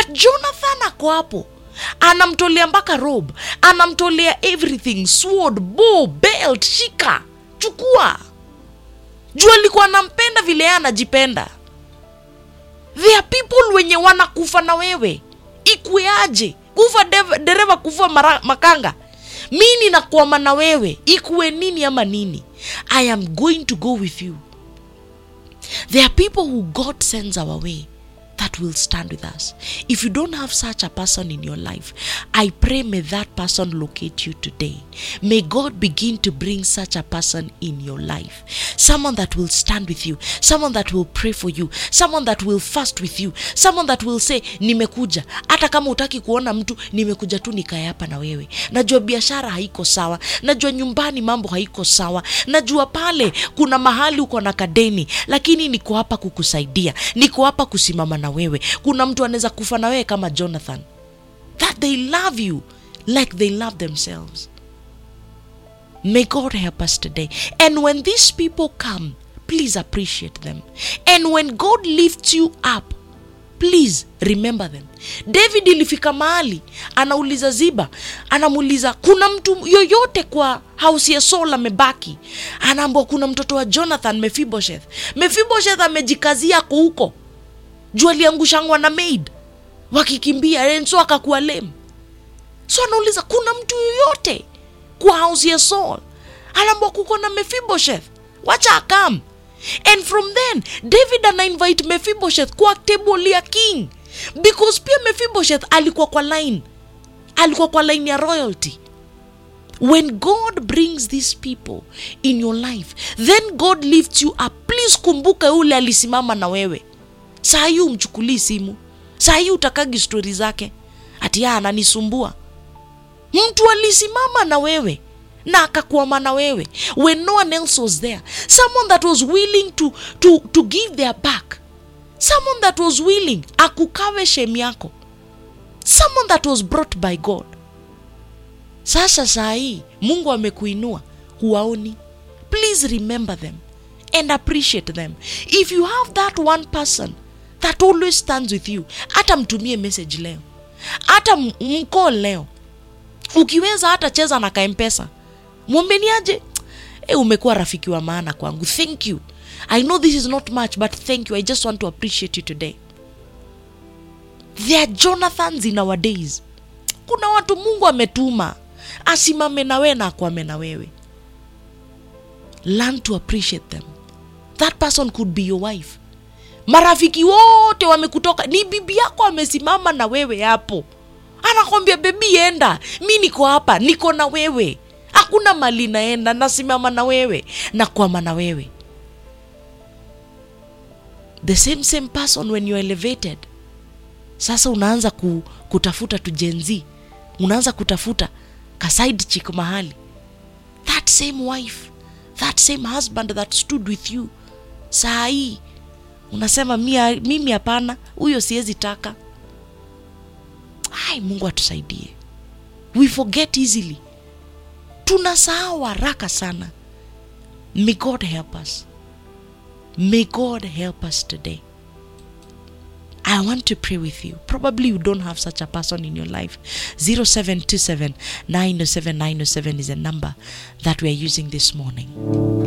but jonathan ako hapo anamtolea mpaka robe anamtolea everything sword bow belt shika chukua juu alikuwa anampenda vile yeye anajipenda there are people wenye wanakufa na wewe ikueaje kufa dev- dereva kufa mara, makanga mi ninakwama na wewe ikuwe nini ama nini i am going to go with you there are people who god sends our way that will stand with us if you don't have such a person in your life i pray may that person locate you today may god begin to bring such a person in your life someone that will stand with you someone that will pray for you someone that will fast with you someone that will say nimekuja hata kama utaki kuona mtu nimekuja tu nikae hapa na wewe najua biashara haiko sawa najua nyumbani mambo haiko sawa najua pale kuna mahali uko na kadeni lakini niko hapa kukusaidia niko hapa kusimama na wewe kuna mtu anaweza kufa na wewe kama jonathan that they love you like they love themselves May God help us today. And when these people come, please appreciate them. And when God lifts you up, please remember them. David ilifika mahali anauliza Ziba, anamuuliza kuna mtu yoyote kwa house ya Saul amebaki? Anaambwa kuna mtoto wa Jonathan Mephibosheth. Mephibosheth amejikazia ako huko juu aliangushangwa na maid wakikimbia, and so akakuwa lame. So anauliza kuna mtu yoyote kwa house ya Saul? Anaambwa kuko na Mephibosheth, wacha akam. And from then David ana invite Mephibosheth kwa table ya king because pia Mephibosheth alikuwa kwa line, alikuwa kwa line ya royalty. When God brings these people in your life, then God lifts you up. Please kumbuka yule alisimama na wewe. Saa hii umchukulii simu, saa hii utakagi stori zake ati "Ah, ananisumbua mtu alisimama na wewe na akakwama na wewe when no one else was there someone that was willing to, to, to give their back someone that was willing akukawe shem yako someone that was brought by god sasa saa hii mungu amekuinua huwaoni please remember them and appreciate them if you have that one person that always stands with you hata mtumie message leo hata m- mcall leo ukiweza hata cheza na kaempesa mwambeniaje e, umekuwa rafiki wa maana kwangu thank you i know this is not much but thank you i just want to appreciate you today there are jonathans in our days kuna watu mungu ametuma asimame na wewe na akwame na wewe learn to appreciate them that person could be your wife marafiki wote wamekutoka ni bibi yako amesimama na wewe hapo anakwambia bebi enda mi niko hapa niko na wewe hakuna mali naenda nasimama na wewe nakwama na wewe the same same person when you're elevated sasa unaanza ku, kutafuta tujenzi unaanza kutafuta ka side chick mahali that same wife that same husband that stood with you saa hii unasema "Mia- mimi hapana huyo siwezi taka ai mungu atusaidie we forget easily tunasahau haraka sana may god help us may god help us today I want to pray with you. Probably you don't have such a person in your life. 0727 907 907 is a number that we are using this morning.